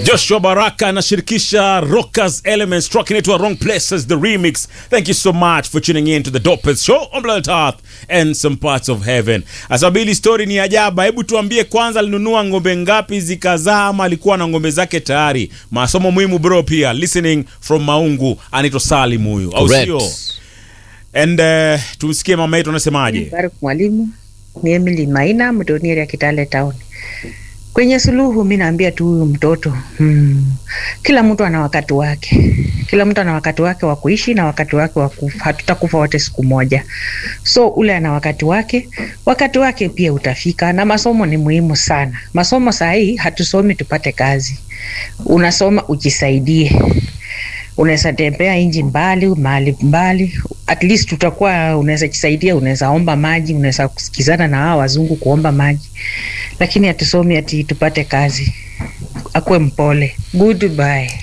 Joshua Baraka anashirikisha Rockers Elements track inaitwa Wrong Places the remix. Thank you so much for tuning in to the dopest show on planet Earth and some parts of heaven. Asabili story ni ajaba. Hebu tuambie kwanza alinunua ng'ombe ngapi zikazaa ama alikuwa na ng'ombe zake tayari? Masomo muhimu bro pia. Listening from Maungu anaitwa Salim huyu. Au Correct. sio? And uh, tumsikie mama yetu anasemaje. Baruk mwalimu ni Emily Maina mdonieri ya Kitale Town. Kwenye suluhu mi naambia tu huyu mtoto hmm, kila mtu ana wakati wake, kila mtu ana wakati wake wa kuishi na wakati wake wa kufa. Hatutakufa wote siku moja, so ule ana wakati wake, wakati wake pia utafika. Na masomo ni muhimu sana. Masomo saa hii hatusomi tupate kazi, unasoma ujisaidie unaweza tembea nji mbali mahali mbali, at least utakuwa unaweza jisaidia, unaweza omba maji, unaweza kusikizana na hawa wazungu kuomba maji, lakini hatusomi ati tupate kazi. Akuwe mpole. Goodbye.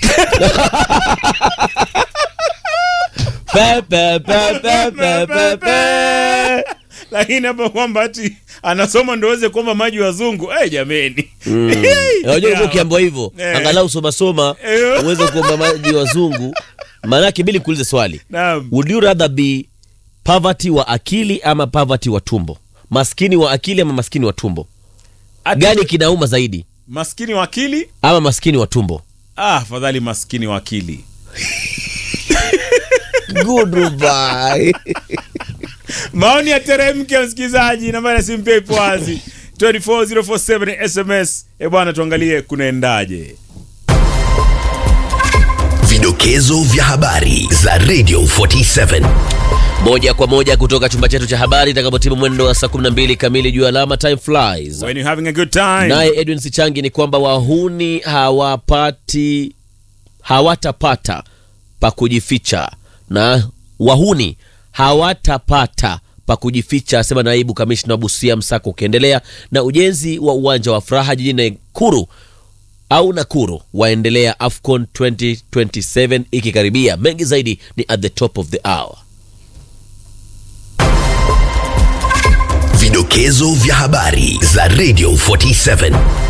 Pe, pe, pe, pe, pe, pe, pe. Lakini hapo kwamba ati anasoma ndo aweze kuomba maji wazungu. Eh, jameni. Unajua Yeah. ukiambiwa hivyo Eh. angalau soma soma Eh. uweze kuomba maji wazungu. Maanake bili kuulize swali, Naam. would you rather be poverty wa akili ama poverty wa tumbo? Maskini wa akili ama maskini wa tumbo? Ati- Gani kinauma zaidi, Maskini wa akili? ama maskini wa tumbo? Ah, afadhali maskini wa akili. Goodbye. Maoni ya teremke msikilizaji, nambari ya simu pia ipo wazi 24047 SMS. Eh bwana, tuangalie kunaendaje. Vidokezo vya habari za Radio 47. moja kwa moja kutoka chumba chetu cha habari itakapotimu mwendo wa saa 12 kamili juu ya alama time flies. When you having a good time. Naye Edwin Sichangi ni kwamba wahuni hawapati hawatapata pa kujificha, na wahuni hawatapata pa kujificha, asema naibu kamishna wa Busia. Msako ukiendelea na ujenzi wa uwanja wa Furaha jijini Nakuru au Nakuru waendelea, AFCON 2027 ikikaribia. Mengi zaidi ni at the top of the hour. Vidokezo vya habari za Radio 47.